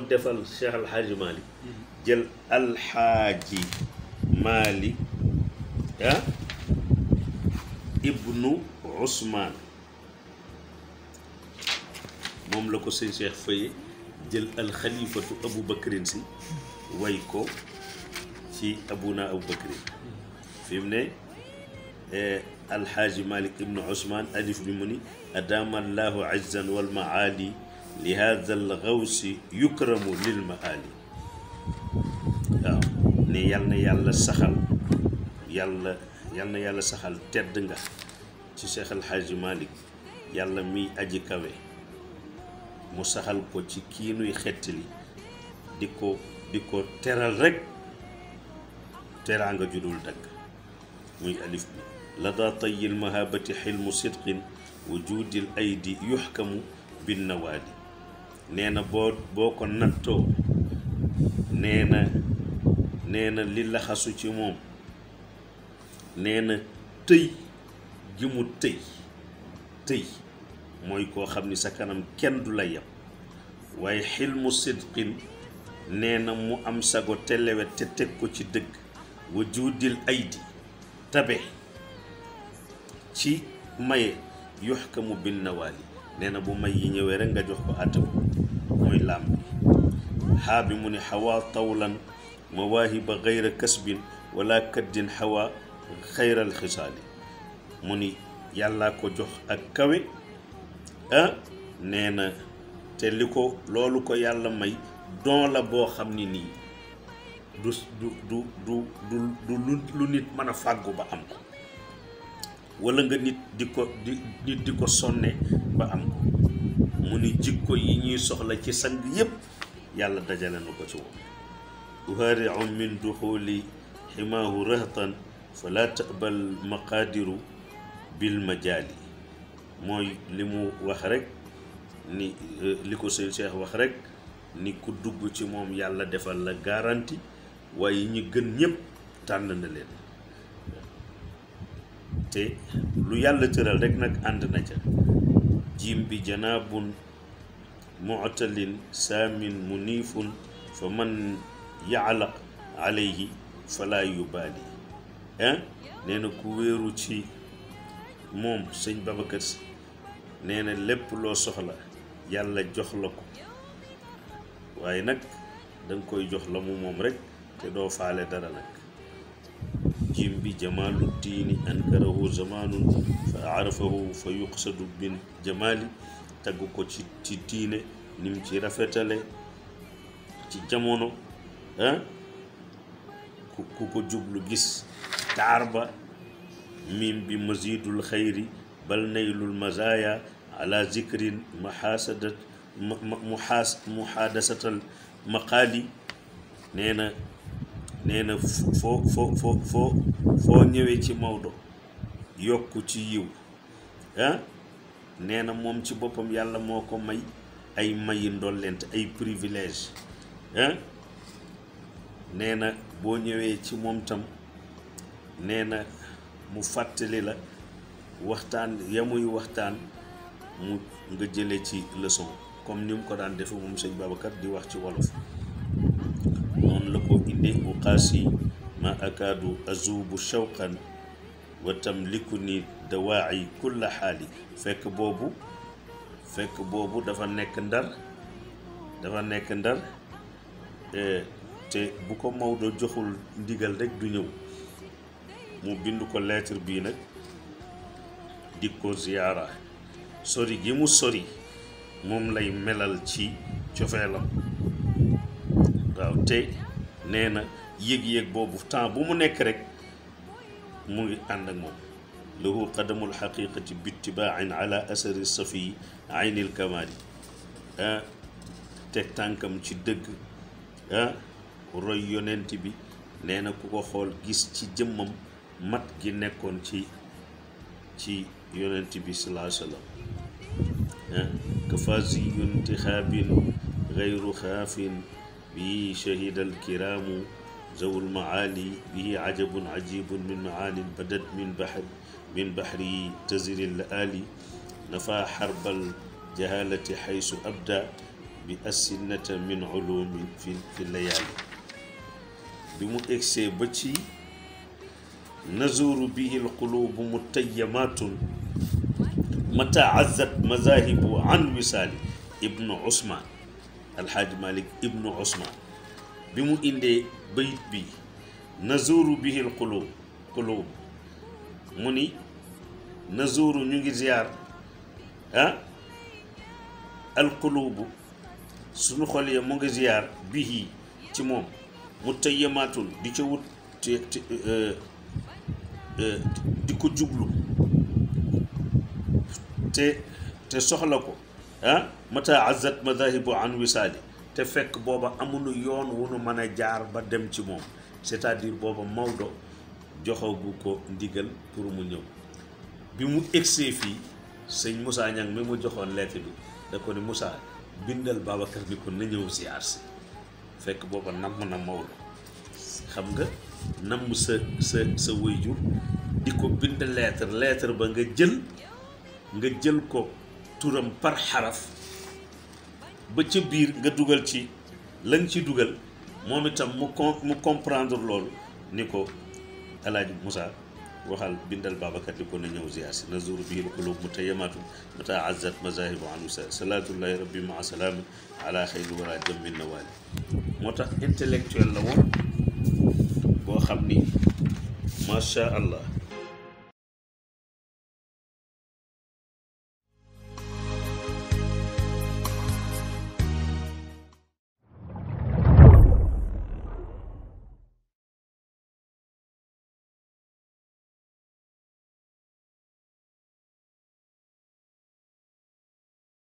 defal Cheikh Alxaaji Malik jël alxaaji Malik ah ibnu Ousmane moom la ko sëñ Cheikh Faye jël alxalifatu Abu Bakrin si way ko ci abuna Abu Bakrin fi mu ne alxaaji Malik ibnu Ousmane alif bi mu ni adama allahu izzan wal maali li hada al gawsi yukramu lil maali waaw ne yal na yàlla saxal yàlla yal na yàlla saxal tedd nga ci Cheikh alxaaji Malik yàlla miy aji kawe mu saxal ko ci kii nuy xettali di ko di ko teral rek teraanga judul dagg muy alif bi la daa tayil mahabati xilmu sidqin wujudil aydi yuxkamu bin nawaadi nee na boo boo ko nattoo nee na nee na li laxasu ci moom nee na tëy gi mu tëy tëy mooy koo xam ni sa kanam kenn du la yem waaye xilmu sidqin nee na mu am sago te lewet te teg ko ci dëgg wujudil aydi tabe ci maye yuxkamu bin nawaali nee na bu may yi ñëwee rek nga jox ko àtte ko mooy làmb bi xaa bi mu ne xawaa tawlan mawaahiba gayra kasbin wala kaddin xawaa xayral xisaali mu ni yàllaa ko jox ak kawe ah nee na te li ko loolu ko yàlla may don la boo xam ni nii du du du du du du lu nit mën a fàggu ba am ko wala nga nit di ko di nit di ko sonne ba am ko mu ni jikko yi ñuy soxla ci sang yépp yàlla dajale na ko ci woon uhaariu min duxuli ximaahu rahtan fala tabal maqaadiru bil majaali mooy li mu wax rek ni li ko sëñ Cheikh wax rek ni ku dugg ci moom yàlla defal la garanti waaye ñi gën ñépp tànn na leen te lu yàlla tëral rek nag ànd na ca jiim bi janaabun mu'talin saamin muniifun fa man yaalaq alayhi fala yubaali ah nee na ku wéeru ci moom sëñ Babacar Si nee na lépp loo soxla yàlla jox la ko waaye nag danga koy jox la mu moom rek te doo faale dara nag jim bi jamaalu diini ankarahu zamaanun fa arafahu fa yuqsadu bin jamaali tagg ko ci ci diine nim ci rafetale ci jamono ah ku ku ko jublu gis taar ba mim bi mazidul xayri bal naylul mazaya ala zikrin mahaasadat muhaas muhaadasatal maqaali nee na nee na foo foo foo foo foo ñëwee ci Maodo yokk ci yiw ah nee na moom ci boppam yàlla moo ko may ay mayi ndollent ay privilège ah nee na boo ñëwee ci moom tam nee na mu fàttali la waxtaan ya muy waxtaan mu nga jële ci leçon comme ni mu ko daan defe moom sëñ Babacar di wax ci wolof noonu la ko indee bu xaasi ma akaadu azubu shawqan wa tamliku ni dawaayi kulla xaali fekk boobu fekk boobu dafa nekk ndar dafa nekk ndar te bu ko Maodo joxul ndigal rek du ñëw mu bind ko lettre bii nag di ko ziyaara sori gi mu sori moom lay melal ci cofeelam waaw te nee na yëg-yëg boobu temps bu mu nekk rek mu ngi ànd ak moom lahu qadamul xaqiqati bittibaain ala asari safi aynil kamali ah teg tànkam ci dëgg ah roy yonent bi nee na ku ko xool gis ci jëmmam mat gi nekkoon ci ci yonent bi salaa sallam كفازي انتخاب غير خاف به شهد الكرام ذو المعالي به عجب عجيب من معان بدت من بحر من بحر تزر اللآلي نفى حرب الجهالة حيث أبدى bi asinata min ulumi fi fi layaali bi mu egsee ba ci nazuru bihi lqulubu mutayyamatun mata azzat mazahibu an wisaali ibnu usman alxaaji malik ibnu usman bi mu indee bayit bi nazuru bihi lqulub qulub mu ni nazuru ñu ngi ziyaar ah alqulubu suñu xol ya mu ngi ziyaar bihi ci moom mu tayyamaatun di ca wut te te di ko jublu te te soxla ko ah mata azat madahibu an wisaali te fekk booba amuñu yoon wu nu mën a jaar ba dem ci moom c'est-à-dire booba Maodo joxagu ko ndigal pour mu ñëw bi mu egsee fii sëñ Moussa Niang mi mu joxoon lettre bi da ko ni Moussa bindal Babacar ni ko na ñëw ziar si fekk booba namm na Maodo xam nga namm sa sa sa waajur di ko bind lettre lettre ba nga jël nga jël ko turam par xaraf ba ca biir nga dugal ci la nga ci dugal moom itam mu con mu comprendre loolu ni ko alaaji Moussa waxal bindal Babacar di ko na ñëw ziar si nazuru bihi lqulub mutayyamatu mata azzat mazahibu an wisa salatullahi rabbi maa salaami ala xayri wara jammin nawaali moo tax intellectuel la woon boo xam ni macha allah